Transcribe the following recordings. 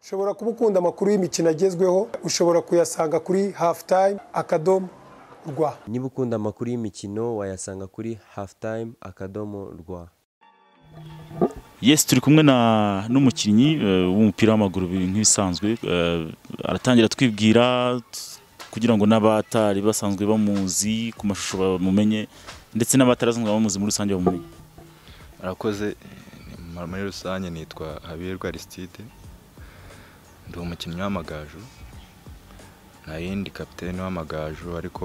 ushobora kuba ukunda amakuru y'imikino agezweho ushobora kuyasanga kuri hafu tayime akadomo rwa niba ukunda amakuru y'imikino wayasanga kuri hafu tayime akadomo rwa yesi turi kumwe na n'umukinnyi eh, w'umupira w'amaguru bi- nk'ibisanzwe eh, aratangira twibwira t- kugira ngo n'abatari basanzwe bamuzi ku mashusho bamumenye ndetse n'abatarazanzwe bamuzi muri rusange bamumenye arakoze eh, muri rusange nitwa habirwa aristide ndi umukinnyi w'amagaju nayindi kapitene w'amagaju ariko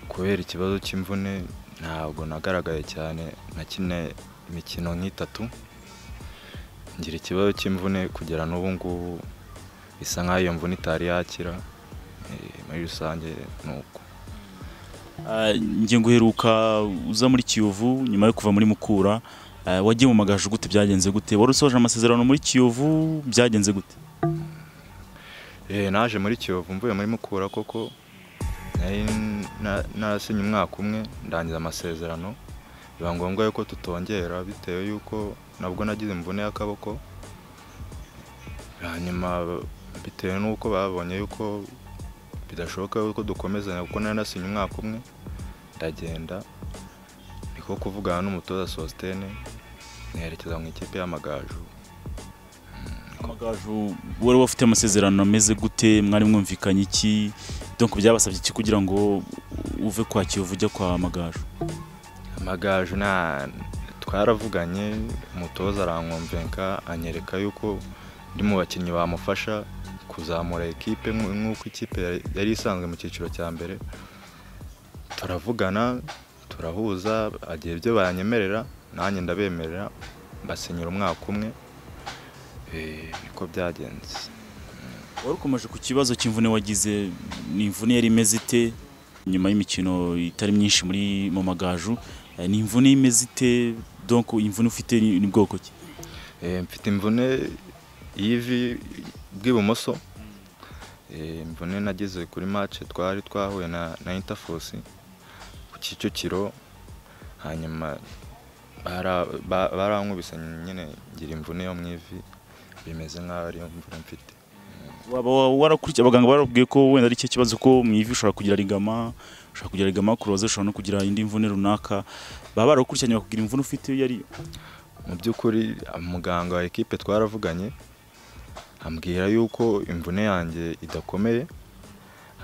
kubera ikibazo cy'imvune ntabwo nagaragaye cyane nakine imikino nk'itatu ngira ikibazo cy'imvune kugera n'ubu ngubu bisa nk'aho iyo mvune itari yakira eh, muri rusange ni uko Eh, ngiye guheruka uza muri kiyovu nyuma yo kuva muri mukura eh, wagiye mu magaju gute byagenze gute wari usoje amasezerano muri kiyovu byagenze gute Eh, naje muri kiyovu mvuye muri mukura koko nari na- narasinye umwaka umwe ndangiza amasezerano biba ngombwa yuko tutongera bitewe yuko nabwo nagize imvune y'akaboko hanyuma bitewe n'uko babonye yuko bidashoboka yuko dukomezanya kuko nari nasinye umwaka umwe ndagenda niko kuvugana n'umutoza sositene nerekeza mu ikipe y'amagaju amagaju wari wafite amasezerano ameze gute mwari mwumvikanye iki donc byabasabye iki kugira ngo uve kwa kiyovu ujya kwa magaju amagaju nta twaravuganye umutoza arankomvenka anyereka yuko ndi mu bakinnyi bamufasha kuzamura ekipe nk- nk'uko ikipe yari- yari isanzwe mu cyiciro cya mbere turavugana turahuza agira ibyo banyemerera nanjye ndabemerera basinyira umwaka umwe Eh, niko byagenze wari ukomeje ku kibazo cy'imvune wagize ni imvune yari imeze ite nyuma y'imikino itari myinshi muri mu magaju Eh, ni imvune imeze ite donc imvune ufite ni ni bwoko ki Eh, mfite imvune y'ivi bw'ibumoso Eh, imvune nagize kuri match twari twahuye na, na interforce ku kicukiro hanyuma bara- ba- barankubise nyine ngira imvune yo mu ivi bimeze nk'aho ari yo mvune mfite waba warakurikiye abaganga barabwiye ko wenda ari cyo kibazo ko mu ivi ushobora kugira ligama ushobora kugira ligama kuroza ushobora no kugira indi mvune runaka baba barakurikiranye bakubwira imvune ufite iyo ari yo mu by'ukuri muganga wa ekipe twaravuganye ambwira yuko imvune yanjye idakomeye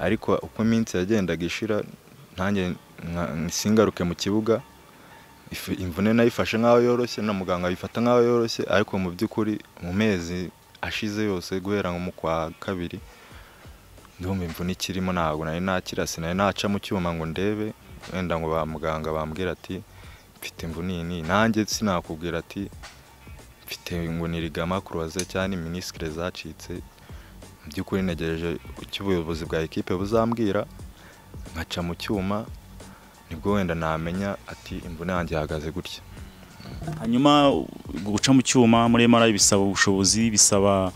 ariko uko iminsi yagendaga ishira ntanjye nka- singaruke mu kibuga ifu- imvune nayifashe nk'aho yoroshye na muganga ayifata nk'aho yoroshye ariko mu by'ukuri mu mezi ashize yose guhera nko mu kwa kabiri ndumva imvune ikirimo ntabwo nari nakira sinari naca mu cyuma ngo ndebe wenda ngo ba muganga bambwira ati mfite imvune iyi n'iyi nanjye sinakubwira ati mfite ngo ni rigama kuruwaze cyangwa ni minisitire zacitse mu by'ukuri ntegereje icyo ubuyobozi bwa ekipe buzambwira nkaca mu cyuma nibwo wenda namenya ati imvune yanjye ihagaze gutya hanyuma guca mu cyuma muri MRI bisaba ubushobozi bisaba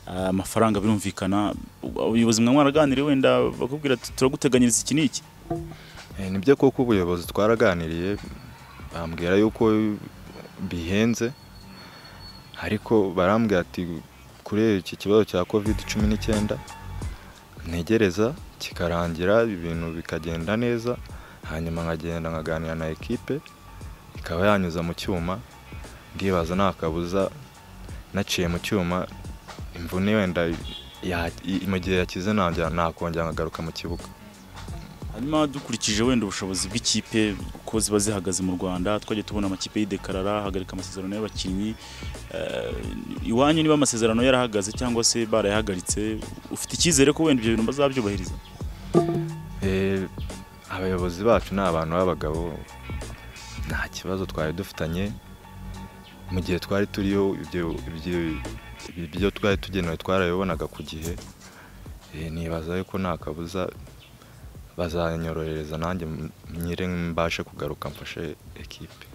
ah, amafaranga birumvikana ubuyobozi mwa mwaraganire wenda bakubwira ati turaguteganyiriza iki n'iki Eh, nibyo koko ubuyobozi twaraganiriye bambwira yuko bihenze ariko barambwira ati kuri iki kibazo cya covid cumi n'icyenda ntegereza kikarangira ibintu bikagenda neza hanyuma nkagenda nkaganira na ekipe ikaba yanyuza mu cyuma ndibaza nta kabuza naciye mu cyuma imvune wenda ya- i- mu gihe yakize nangera- nakongera nkagaruka mu kibuga hanyuma dukurikije wenda ubushobozi bw'ikipe uko ziba zihagaze mu rwanda twagiye tubona amakipe yidekarara ahagarika amasezerano y'abakinnyi Eh, iwanyu niba amasezerano yarahagaze cyangwa se barayahagaritse ufite icyizere ko wenda ibyo bintu bazabyubahiriza Eh, abayobozi bacu ni abantu b'abagabo nta kibazo twari dufitanye mu gihe twari turiyo ibyo ibyo- ibyo twari tugenewe twarabibonaga ku gihe Eh, nibaza yuko nta kabuza bazanyorohereza nanjye m- nyire mbashe kugaruka mfashe ekipe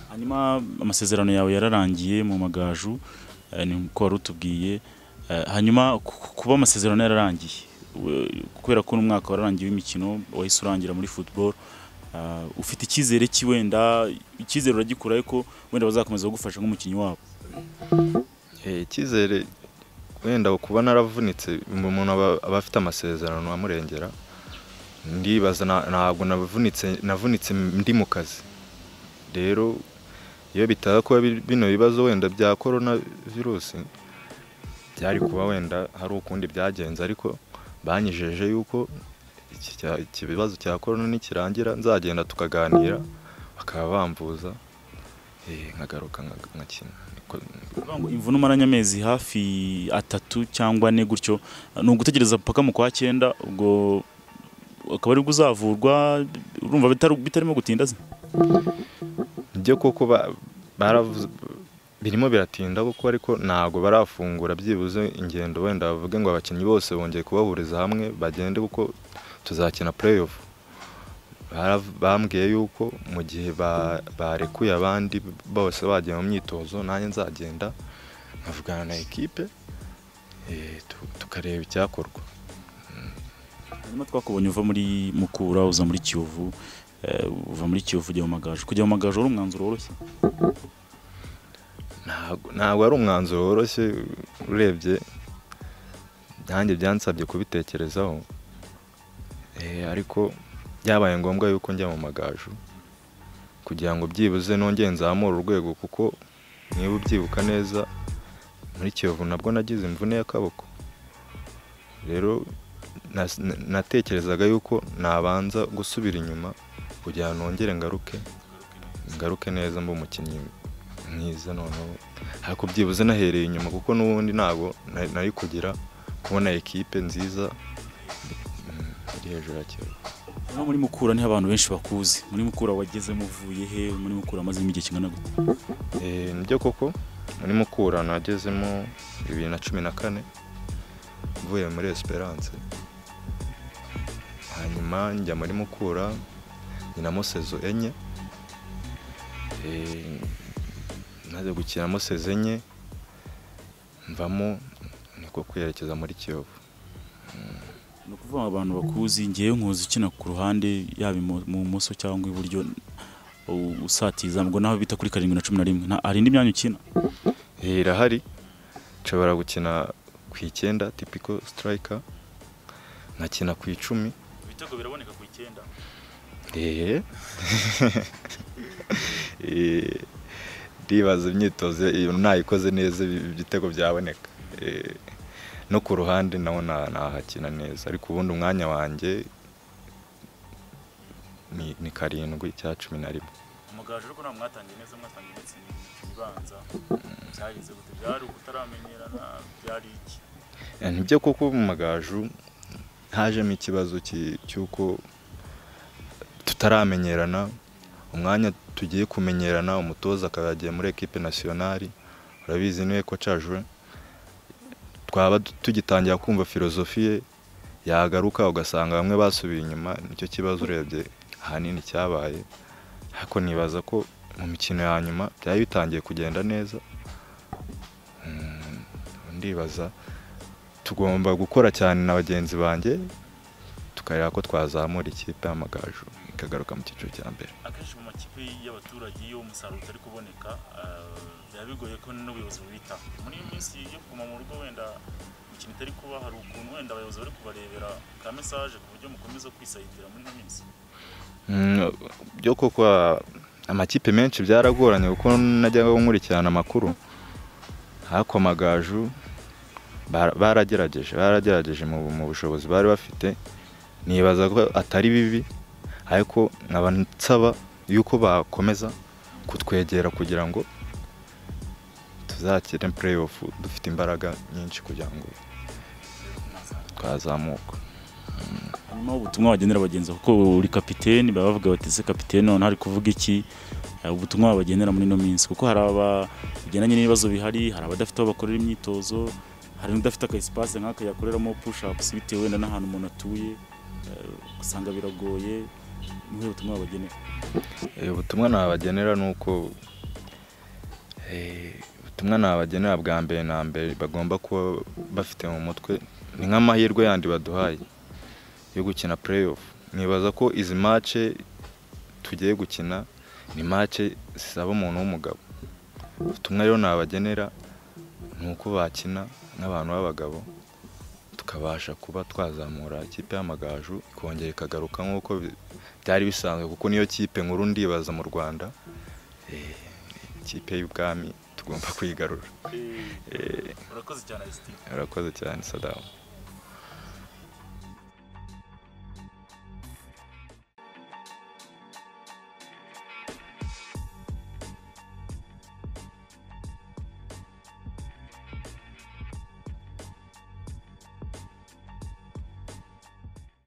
hanyuma amasezerano yawe yararangiye mu magaju eh, niko wari utubwiye Eh, hanyuma ku- kuba amasezerano yararangiye we- kubera ko n'umwaka wararangiye w'imikino wahise urangira muri football eh, ufite icyizere ki wenda icyizere uragikura ariko wenda bazakomeza kugufasha nk'umukinnyi wabo Eh, icyizere wenda kuba naravunitse umuntu aba aba afite amasezerano amurengera ndibaza na- ntabwo navunitse navunitse ndi mu kazi rero iyo bitaba kuba bi- bino bibazo wenda bya korona virusi byari kuba wenda hari ukundi byagenze ariko banyijeje yuko iki cya- iki kibazo cya korona nikirangira nzagenda tukaganira bakaba bamvuza eh, nkagaruka nka- nkakina Niko- Kuvuga ngo imvune umaranye amezi hafi atatu cyangwa ane gutyo ni ugutegereza paka mu kwa cyenda ubwo akaba aribwo uzavurwa urumva bitari- bitarimo gutinda se byo koko ba- baravuze birimo biratinda kuko ariko ntabwo barafungura byibuze ingendo wenda bavuge ngo abakinnyi bose bongeye kubahuriza hamwe bagende kuko tuzakina playoff Barav- bambwiye yuko mu gihe ba- barekuye abandi bose bagiye mu myitozo nanjye nzagenda nkavugana na ekipe eh, tu- tukareba icyakorwa hanyuma twakubonye uva muri mukura uza muri kiyovu eh, uva muri kiyovu ujya mu magaju kujya mu magaju wari umwanzuro woroshye ntabwo ntabwo ari umwanzuro woroshye urebye nanjye byansabye kubitekerezaho Eh, ariko byabaye ngombwa yuko njya mu magaju kugira ngo byibuze nongere nzamure urwego kuko niba ubyibuka neza muri kiyovu nabwo nagize imvune y'akaboko rero nas- na- natekerezaga yuko nabanza gusubira inyuma kugira ngo nongere ngaruke ngaruke neza mba umukinnyi mwiza noneho ariko byibuze nahereye inyuma kuko n'ubundi ntabwo na- nari kugira kubona ekipe nziza mm, iri hejuru ya kiyovu hano muri mukura niho abantu benshi bakuzi muri mukura wagezemo uvuye he muri mukura amazemo igihe kingana gute Eh, nibyo koko muri mukura nagezemo bibiri na cumi na kane mvuye muri esperance hanyuma njya muri mukura nkinamo sezo enye Eh, maze gukinamo sezo enye mvamo niko kwerekeza muri kiyovu ni ukuvuga ngo abantu bakuzi ngewe nkuzi ukina ku ruhande yaba imo- mu bumoso cyangwa iburyo u- usatiza ngo naho bita kuri karindwi na cumi na rimwe nta- hari indi myanya ukina Eh, irahari nshobora gukina ku icyenda tipiko sitarayika nkakina ku icumi ibitego biraboneka ku icyenda Eh. Eh, ndibaza imyitozo iyo nayikoze neza ibi- ibitego byaboneka Eh, no ku ruhande naho na- nahakina neza ariko ubundi umwanya wanjye ni, ni karindwi cya cumi na rimwe umuganje ariko ntabwo mwatangiye neza mwatangiye ndetse n'imikino ibanza byageze gute byari ukutaramenyerana byari iki Eh, nibyo kuko mu magaju hajemo ikibazo ki- cy'uko tutaramenyerana umwanya tugiye kumenyerana umutoza akaba yagiye muri ekipe nasiyonari urabizi niwe ko cajwe twaba du- tugitangira kumva filozofi ye yagaruka ugasanga bamwe basubiye inyuma nicyo kibazo urebye ahanini cyabaye ariko nibaza ko mu mikino ya nyuma byari bitangiye kugenda neza Mm, ndibaza tugomba gukora cyane na bagenzi banjye tukareba ko twazamura ikipe y'amagaju ikagaruka mu cyiciro cya mbere akenshi mu makipe y'abaturage iyo umusaruro utari kuboneka biba bigoye ko n'ubuyobozi bubita muri iyi minsi yo kuguma mu rugo wenda imikino itari kuba hari ukuntu wenda abayobozi bari kubarebera ka mesaje ku buryo mukomeza kwisayidira muri ino minsi Mm, byo koko ah, amakipe menshi byaragoranye kuko najyaga nkurikirana amakuru ariko amagaju bara- baragerageje baragerageje mu mu bushobozi bari bafite nibaza ko atari bibi ariko nkaba nsaba yuko bakomeza kutwegera kugira ngo tuzakire playoff dufite imbaraga nyinshi kugira ngo twazamuka hanyuma ubutumwa wagenera abagenzi kuko uri kapiteni baba bavuga bati se kapiteni none hari kuvuga iki Eh, ubutumwa wabagenera muri ino minsi kuko hari abagendanye n'ibibazo bihari hari abadafite aho bakorera imyitozo hari n'udafite aka espace nk'aka yakoreramo push ups bitewe wenda n'ahantu umuntu atuye Eh, ugasanga biragoye ni ubutumwa wabagenera Eh, ubutumwa nabagenera ni uko eh, ubutumwa nabagenera bwa mbere na mbere bagomba kuba bafite mu mutwe ni nk'amahirwe yandi baduhaye yo gukina playoff nibaza ko izi mace tugiye gukina ni mace zisaba umuntu w'umugabo ubutumwa rero nabagenera ni uko bakina n'abantu b'abagabo tukabasha kuba twazamura ikipe y'amagaju ikongera ikagaruka nk'uko bi- byari bisanzwe kuko niyo kipe nkuru ndibaza mu rwanda Eh, ikipe y'ubwami tugomba kuyigarura urakoze cyane Alistina urakoze cyane sadamu